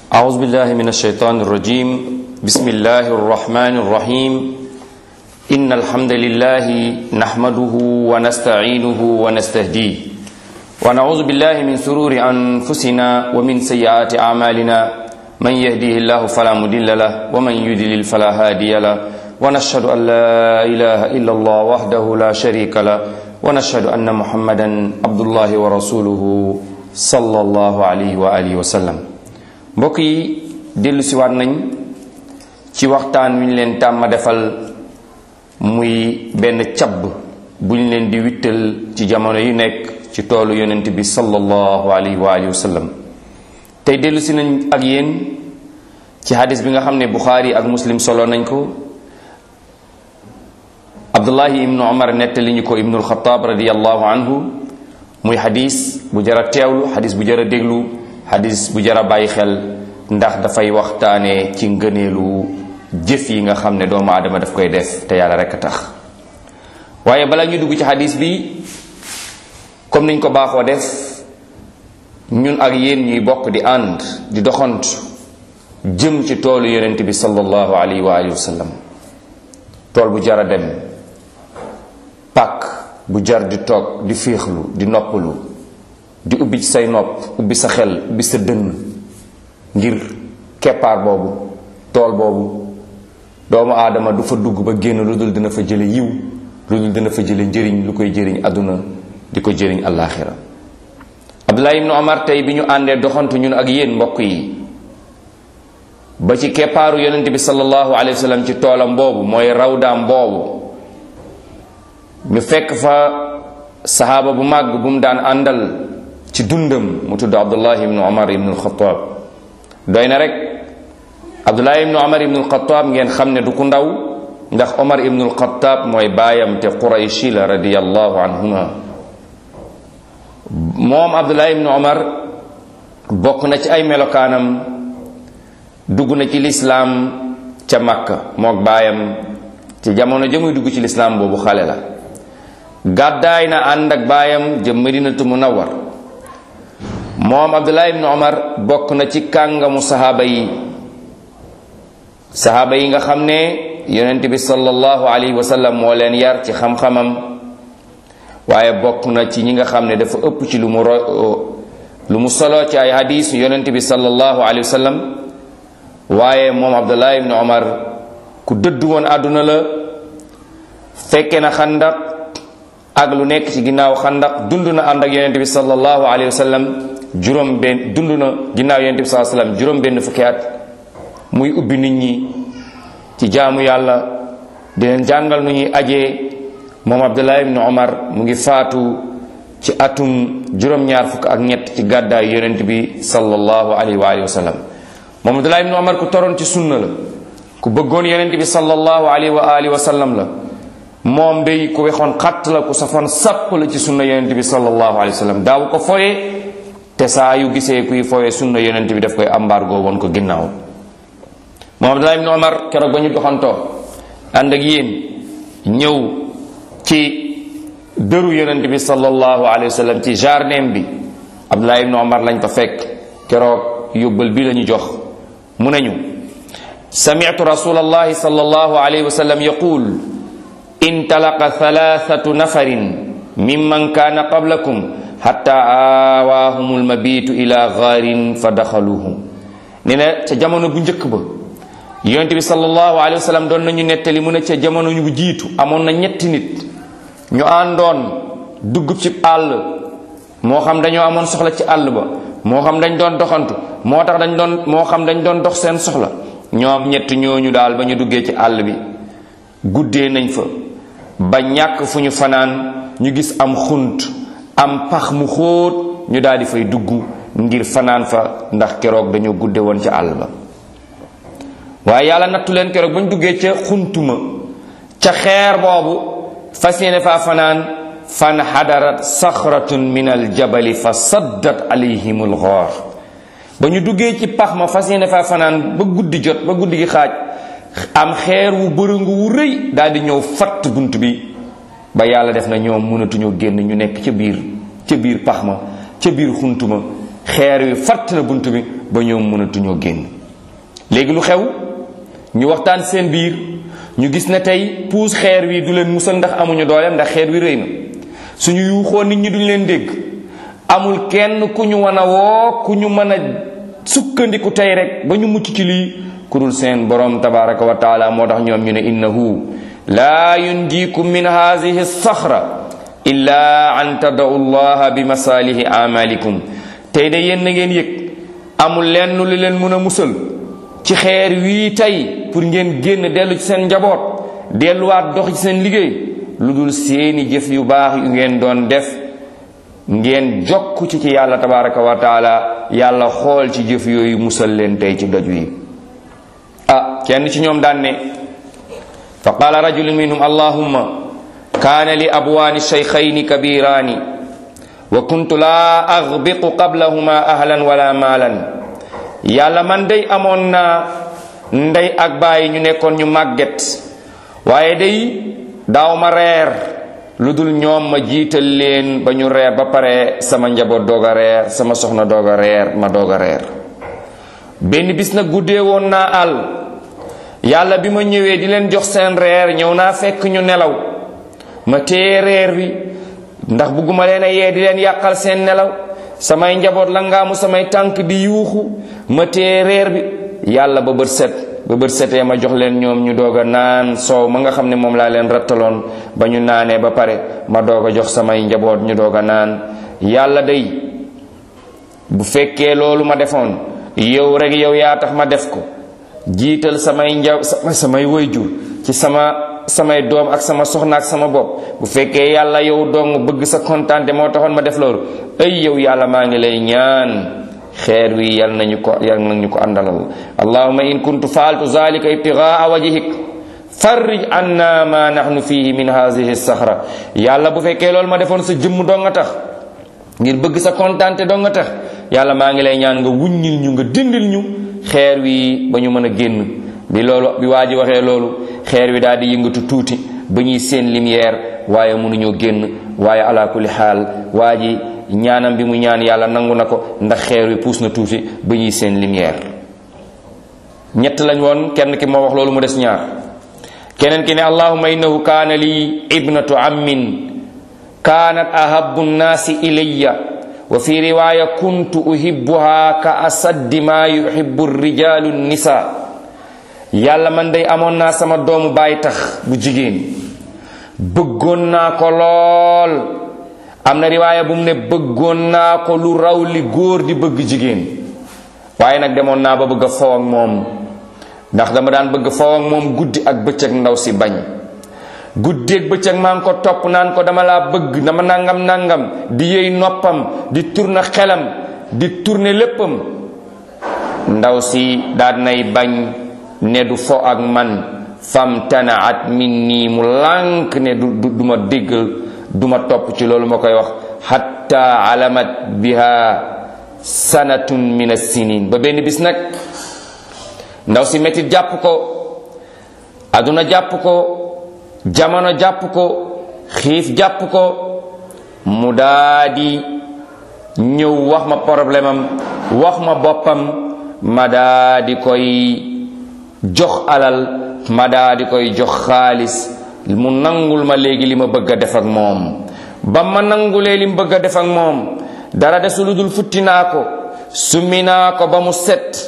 أعوذ بالله من الشيطان الرجيم بسم الله الرحمن الرحيم إن الحمد لله نحمده ونستعينه ونستهديه ونعوذ بالله من سرور أنفسنا ومن سيئات أعمالنا من يهديه الله فلا مضل له ومن يضلل فلا هادي له ونشهد أن لا إله إلا الله وحده لا شريك له ونشهد أن محمدا عبد الله ورسوله صلى الله عليه وآله وسلم mbokk yi dellu si waat nañ ci waxtaan wi ñu leen tàmma defal muy benn cabb bu ñu leen di wittal ci jamono yu nekk ci toolu yonent bi sallallahu alayhi wa alihi wa sallam tey dellu si nañ ak yéen ci hadis bi nga xam ne buxaari ak muslim solo nañ ko abdullahi ibnu omar nettali ñu ko ibnul xataab radiallahu anhu muy hadis bu jara teewlu hadis bu jara déglu hadis bu jara bàyyi xel ndax dafay waxtaane ci ngëneelu jëf yi nga xam ne doomu aadama daf koy def te yàlla rekk a tax waaye bala ñu dugg ci hadis bi comme niñ ko baaxoo def ñun ak yéen ñuy bokk di ànd di doxant jëm ci toolu yonent bi sallallahu alayhi wa alihi wa sallam tool bu jara dem pàkk bu jar di toog di féexlu di noppalu di ubbi ci say nopp ubbi sa xel ubbi sa dënn ngir keppaar boobu tool boobu doomu aadama du fa dugg ba génn lu dul dina fa jële yiw lu dul dina fa jële njëriñ lu koy jëriñ àdduna di ko jëriñ àllaaxira abdullah ibnu omar tey bi ñu àndee doxantu ñun ak yéen mbokk yi ba ci keppaaru yonent bi sallallahu alayhi wa sallam ci toolam boobu mooy rawdaam boobu ñu fekk fa saxaaba bu màgg bu mu daan àndal ci dundam mu tudd abdullah ibnu omar ibnu alxataab doy na rek abdullah ibnu omar ibnu alxataab ngeen xam ne du ku ndaw ndax omar ibnu alxataab mooy baayam te qurayshi la radiyallahu anhuma moom abdullah ibnu omar bokk na ci ay melokaanam dugg na ci lislaam ca makka mook baayam ci jamono jëmuy dugg ci lislaam boobu xale la gàddaay na ànd ak baayam jëm madinatu munawwar moom abdullah ibnu omar bokk na ci kàngamu sahaaba yi sahaaba yi nga xam ne yonent bi sallallahu alayhi wa sallam moo leen yar ci xam-xamam waaye bokk na ci ñi nga xam ne dafa ëpp ci lu mu ro lu mu solo ci ay hadis yonent bi sallallahu alayhi wa sallam waaye moom abdullah ibnu omar ku dëdd woon àdduna la fekke na xandak ak lu nekk ci ginnaaw xandak dund na ànd ak yonent bi sallallahu alayhi wa sallam juróom benn dund na ginnaaw yonent bi sallallahu alayhi wa sallam juróom benn fukki at muy ubbi nit ñi ci jaamu yàlla di leen jàngal nu ñuy ajee moom abdullah ibnu omar mu ngi faatu ci atum juróom-ñaar fukk ak ñett ci gàddaay yonent bi sallallahu alayhi wa alihi wa sallam moom abdullah ibnu omar ku toroon ci sunna la ku bëggoon yonent bi sallallahu alayhi wa alihi wa sallam la moom day ku wexoon xatt la ku safoon sàpp la ci sunna yonent bi sallallahu alayhi wa sallam daaw ko foye te saa yu gisee kuy foye sunna yonent bi daf koy embargo woon ko ginnaaw moom abdullah ibnu omar keroog ba ñu doxantoo ànd ak yéen ñëw ci dëru yonent bi sallallahu alayhi wa sallam ci jardin bi abdullah ibnu omar lañ ko fekk keroog yóbbal bi la ñu jox mu nañu sami'tu rasulallahi sallallahu alayhi wa sallam yaqul intalaqa thalathatu nafarin mimman kana qablakum hatta awaahum almabitu ila gaarin fa daxaluhu nee na ca jamono bu njëkk ba yonent bi sallallahu alayhi wa sallam doon nañu nettali mu ne ca jamono ñu jiitu amoon na ñetti nit ñu àndoon dugg ci àll moo xam dañoo amoon soxla ci àll ba moo xam dañ doon doxantu moo tax dañ doon moo xam dañ doon dox seen soxla ñoom ñett ñooñu daal ba ñu duggee ci àll bi guddee nañ fa ba ñàkk fu ñu fanaan ñu gis am xunt am pax mu xóot ñu daal di fay dugg ngir fanaan fa ndax keroog dañoo gudde woon ca àll ba waaye yàlla nattu leen keroog ba ñu duggee ca xuntuma ca xeer boobu fas yéene faa fanaan fan xadarat saxratun min aljabali fa saddat alayhim alxoor ba ñu duggee ci pax ma fas yéene faa fanaan ba guddi jot ba guddi gi xaaj am xeer wu bërëngu wu rëy daal di ñëw fatt bunt bi ba yàlla def na ñoom mënatuñoo génn ñu nekk ca biir ca biir pax ma ca biir xunt ma xeer wi fatt na bunt bi ba ñoom mënatuñoo génn léegi lu xew ñu waxtaan seen biir ñu gis ne tey puus xeer wi du leen musal ndax amuñu dooleem ndax xeer wi rëy na suñu yuuxoo nit ñi duñ leen dégg amul kenn ku ñu mën a woo ku ñu mën a sukkandiku tey rek ba ñu mucc ci lii ku dul seen borom tabaraka wa taala moo tax ñoom ñu ne innahu laa yunjikum min haadihi saxra illa an tadau llaha bi masalihi amalikum tey de yéen na ngeen yëg amul lenn lu leen mën a musal ci xeer wii tey pour ngeen génn dellu ci seen njaboot delluwaat dox ci seen liggéey lu dul seeni jëf yu baax yu ngeen doon def ngeen jokk ci ci yàlla tabaraka wa taala yàlla xool ci jëf yooyu musal leen tey ci doj wi ah kenn ci ñoom daan ne fa qaala rajulun minhum allahumma kaana li abwaani shaykhayni kabiraani wa kuntu laa aghbiqu qablahuma ahlan wala maalan yàlla man day amoon naa ndey ak bàyyi ñu nekkoon ñu màgget waaye day daaw ma reer lu dul ñoom ma jiital leen ba ñu reer ba pare sama njaboot doog a reer sama soxna doog a reer ma doog a reer benn bis nag guddee woon naa àll yàlla bi ma ñëwee di leen jox seen reer ñëw naa fekk ñu nelaw ma téye reer bi ndax bugguma leen a yee di leen yàqal seen nelaw samay njaboot la ngaamu samay tànk di yuuxu ma téye reer bi yàlla ba bët set ba bët setee ma jox leen ñoom ñu doog a naan soow ma nga xam ne moom laa leen rattaloon ba ñu naanee ba pare ma doog a jox samay njaboot ñu doog a naan yàlla day bu fekkee loolu ma defoon yow rek yow yaa tax ma def ko jiital samay njaw samay wayjur ci sama samay doom ak sama soxna ak sama bopp bu fekkee yàlla yow dong bëgg sa kontaante moo taxoon ma def loolu ay yow yàlla maa ngi lay ñaan xeer wi yal nañu ko yal nañu ko àndalal allahuma in kuntu faaltu zalika ibtigaa wajhik farrij anna ma nahnu fihi min hadhihi sahra yàlla bu fekkee loolu ma defoon sa jëmm dong nga tax ngir bëgg sa kontaante dong nga tax yàlla maa ngi lay ñaan nga wuññil ñu nga dindil ñu xeer wi ba ñu mën a génn bi loolu bi waa ji waxee loolu xeer wi daal di yëngatu tuuti ba ñuy seen lumière waaye mënuñoo génn waaye ala kulli xaal waa ji ñaanam bi mu ñaan yàlla nangu na ko ndax xeer wi puus na tuuti ba ñuy seen lumière ñett lañ woon kenn ki moo wax loolu mu des ñaar keneen ki ne allahumma innahu kaana li ibnatu ammin kaanat ahabu nnaasi ilayya wa fi riwaya kuntu uhibbuha ka asaddi ma yuhibbu rijalu nisa yàlla man day amoon naa sama doomu baay tax bu jigéen bëggoon naa ko lool am na riwaaya bu mu ne bëggoon naa ko lu raw li góor di bëgg jigéen waaye nag demoon naa ba bëgg a faw ak moom ndax dama daan bëgg faw ak moom guddi ak bëccëg ndaw si bañ guddi ak bëccëg maa ngi ko topp naan ko dama laa bëgg dama nangam nangam di yëy noppam di tourner xelam di tourner léppam ndaw si daal nay bañ ne du fo ak man fam tanaat min nii mu lànk ne du du ma déggal du ma topp ci loolu ma koy wax hatta alamat biha sanatun min as-sinin ba benn bis nag ndaw si metit jàpp ko aduna jàpp ko jamono jàpp ko xiif jàpp ko mu daadi ñëw wax ma problème am wax ma boppam ma daadi koy jox alal ma daadi koy jox xaalis mu nangul ma léegi li ma bëgg a def ak moom ba ma nangulee li mu bëgg a def ak moom dara desu lu dul futti naa ko summi naa ko ba mu set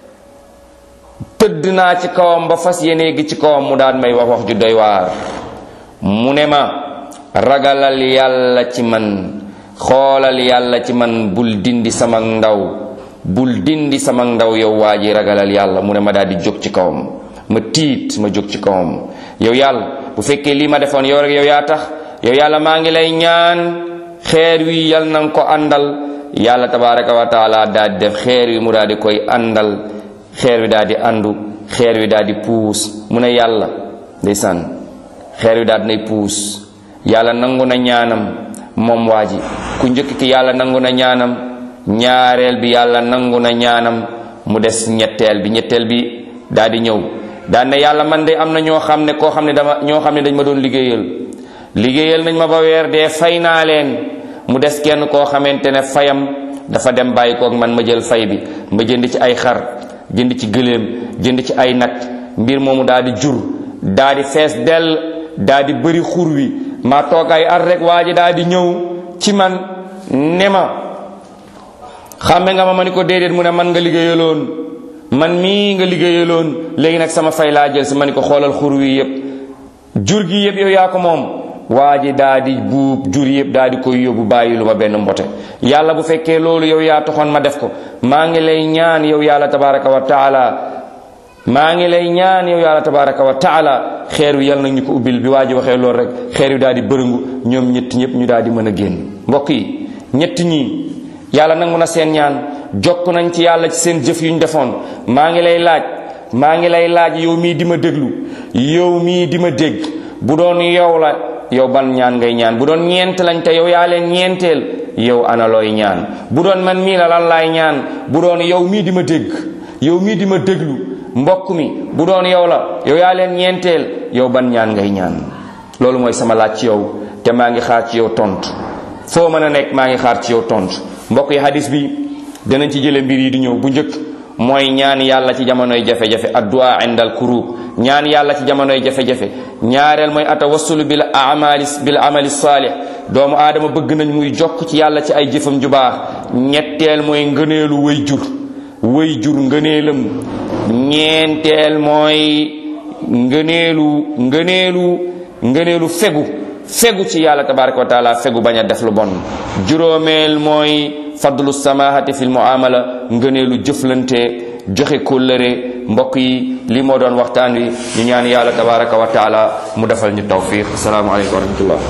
tëdd naa ci kawam ba fas yéene gi ci kawam mu daan may wax wax ju doy waar mu ne ma ragalal yàlla ci man xoolal yàlla ci man bul dindi sama ndaw bul dindi sama ndaw yow waa ji ragalal yàlla mu ne ma daal di jóg ci kawam ma tiit ma jóg ci kawam yow yàlla bu fekkee lii ma defoon yow rek yow yaa tax yow yàlla maa ngi lay ñaan xeer wi yal na nga ko àndal yàlla tabaraka wa taala daal di def xeer wi mu daal di koy àndal xeer wi daal di àndu xeer wi daal di puus mu ne yàlla ndeysaan xeer wi daal dinay puus yàlla nangu na ñaanam moom waa ji ku njëkk ki yàlla nangu na ñaanam ñaareel bi yàlla nangu na ñaanam mu des ñetteel bi ñetteel bi daal di ñëw daan ne yàlla man de am na ñoo xam ne koo xam ne dama ñoo xam ne dañ ma doon liggéeyal liggéeyal nañ ma ba weer dee fay naa leen mu des kenn koo xamante ne fayam dafa dem bàyyi koog man ma jël fay bi ma jënd ci ay xar jënd ci gëléem jënd ci ay nag mbir moomu daal di jur daal di fees dell daal di bëri xur wi ma toog ay at rek waa ji daal di ñëw ci man ne ma xàmme nga ma ma ni ko déedéet mu ne man nga liggéeyaloon man mii nga liggéeyaloon léegi nag sama fay laa jël si ma ni ko xoolal xur wi yépp jur gi yépp yow yaa ko moom waa ji daa di buub jur yépp daa di koy yóbbu bàyyi lu ma benn mbote yàlla bu fekkee loolu yow yaa taxoon ma def ko maa ngi lay ñaan yow yàlla tabaraka wa taala maa ngi lay ñaan yow yàlla tabaraka wa taala xeer wi yàlla nag ñu ko ubbil bi waa ji waxee loolu rek xeer wi daal di bërëngu ñoom ñett ñëpp ñu daal di mën a génn mbokk yi ñett ñii yàlla nangu na seen ñaan jokk nañ ci yàlla ci seen jëf yu ñu defoon maa ngi lay laaj maa ngi lay laaj yow mii di ma déglu yow mii di ma dégg bu doon yow la yow ban ñaan ngay ñaan bu doon ñeent lañ te yow yaa leen ñeenteel yow ana looy ñaan bu doon man mii la lan laay ñaan bu doon yow mii di ma dégg yow mii di ma déglu mbokk mi bu doon yow la yow yaa leen ñeenteel yow ban ñaan ngay ñaan loolu mooy sama laaj ci yow te maa ngi xaar ci yow tontu foo mën a nekk maa ngi xaar ci yow tontu mbokk yi hadis bi danañ ci jële mbir yi di ñëw bu njëkk mooy ñaan yàlla ci jamonoy jafe-jafe addu'a indal kurub ñaan yàlla ci jamonoy jafe-jafe ñaareel mooy atawassulu bil amali bil amali salih doomu aadama bëgg nañ muy jokk ci yàlla ci ay jëfam ju baax ñetteel mooy ngëneelu way jur way jur ngëneelam ñeenteel mooy ngëneelu ngëneelu ngëneelu fegu fegu ci yàlla tabaraka wa taala fegu bañ a def lu bon juróomeel mooy fadlu samahati fil muamala ngëneelu jëflante joxe kóllëre mbokk yi li moo doon waxtaan wi ñu ñaan yàlla tabaraka wa taala mu defal ñu tawfiq assalaamu aleykum wa rahmatullah